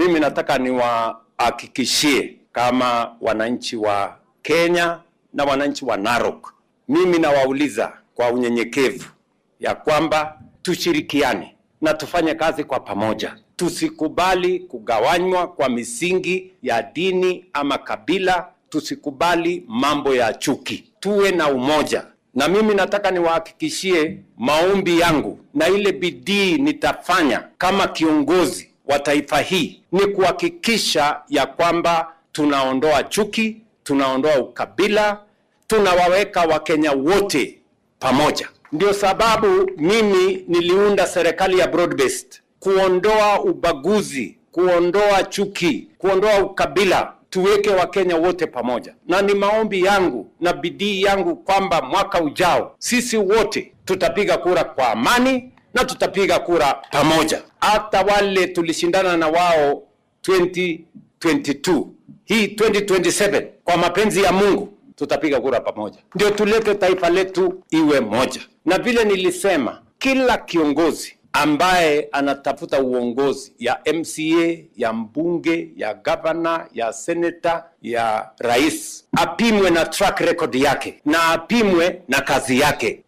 mimi nataka niwahakikishie kama wananchi wa Kenya na wananchi wa Narok, mimi nawauliza kwa unyenyekevu ya kwamba tushirikiane na tufanye kazi kwa pamoja. Tusikubali kugawanywa kwa misingi ya dini ama kabila. Tusikubali mambo ya chuki, tuwe na umoja. Na mimi nataka niwahakikishie maombi yangu na ile bidii nitafanya kama kiongozi wa taifa hii ni kuhakikisha ya kwamba tunaondoa chuki, tunaondoa ukabila, tunawaweka Wakenya wote pamoja. Ndio sababu mimi niliunda serikali ya broad based, kuondoa ubaguzi, kuondoa chuki, kuondoa ukabila, tuweke Wakenya wote pamoja, na ni maombi yangu na bidii yangu kwamba mwaka ujao sisi wote tutapiga kura kwa amani na tutapiga kura pamoja. Hata wale tulishindana na wao 2022 hii 2027 kwa mapenzi ya Mungu tutapiga kura pamoja, ndio tulete taifa letu iwe moja. Na vile nilisema, kila kiongozi ambaye anatafuta uongozi ya MCA, ya mbunge, ya gavana, ya seneta, ya rais apimwe na track record yake na apimwe na kazi yake.